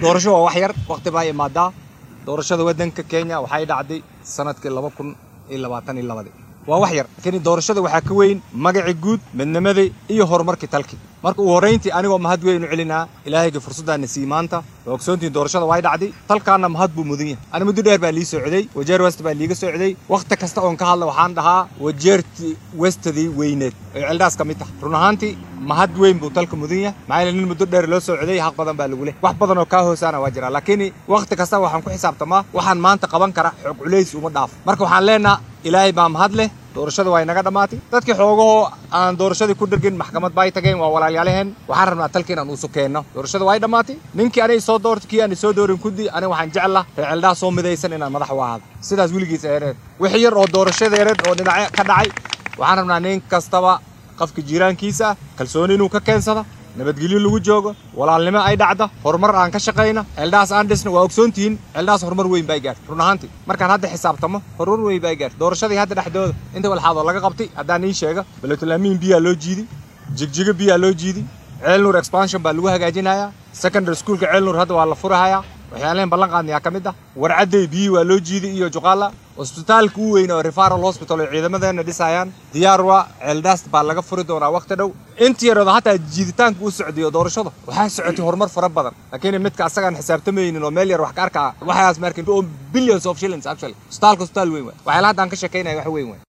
doorasho waa wax yar waqti baa imaadaa doorashada waddanka kenya waxay dhacday sanadkii laba kun iyo labaatan iyo labadii waa wax yar laakiin doorashada waxaa ka weyn magacii guud midnimadii iyo horumarkii talkii marka ugu horrayntii anigoo mahad weyn u celinaa ilaahayga fursaddaana sii maanta waa ogsoontiin doorashada way dhacday talkaana mahad buu mudan yahay ani muddo dheer baa lii socday wajeer west baa liiga socday wakhti kasta oon ka hadla waxaan dhahaa wajeertii westadii weyneed oo ceeldhaas ka mid tahay run ahaantii mahad weyn buu talka mudan yahay maxaa yeele nin muddo dheer loo socday xaq badan baa lagu leh wax badan oo kaa hoosaana waa jira laakiin wakhti kasta waxaan ku xisaabtamaa waxaan maanta qaban kara xoog culays uma dhaafo marka waxaan leenaha ilaahay baa mahad leh doorashada waa inaga dhammaatay dadkii xoogahoo aan doorashadii ku dhirgin maxkamad bay tageen waa walaalyaalaheen waxaan rabnaa talka inaan uusu keenno doorashada waa dhammaatay ninkii anay soo doortay kii aanay soo doorin kuddi aniga waxaan jeclaa reeceldhaha soo midaysan inaan madax u ahaado sidaas weligiis eereen wixii yar oo doorashadeereed oo dhinac ka dhacay waxaan rabnaa nin kastaba qofka jiiraankiisa ah kalsooni inuu ka keensada nabadgelyo lagu joogo walaalnimo ay dhacda horumar aan ka shaqayna ceeldhahaas aan dhisna waa ogsoontihiin ceeldhahaas horumar weyn bay gaartay run ahaantii markaan hadda xisaabtamo horumar weyn bay gaartay doorashadii hadda dhexdooda inta walxaadoo laga qabtay haddaan ii sheega beletulaamiin biyaa loo jiiday jigjiga biyaa loo jiiday ceelnuur expansion baa lagu hagaajinayaa secondary schoolka ceelnuur hadda waa la furahayaa waxyaalehen ballan qaadnayaa ka mid ah warcadday biyii waa loo jiiday iyo juqaala hosbitaalka u weyn oo refaral hospital oo ciidamadeena dhisayaan diyaar waa ceeldhaas baa laga furi doonaa waqti dhow intii yareedo hataa jiiditaanka u socdiyo doorashada waxaa socotay horumar fara badan laakiin midka asagaan xisaabtamaynin oo meel yar wax ka arkaa waxaas markin billions of shillings actually hosbitaalka hosbitaal weyn waay waxyaala haddaan ka sheekaynaya wax weyn waay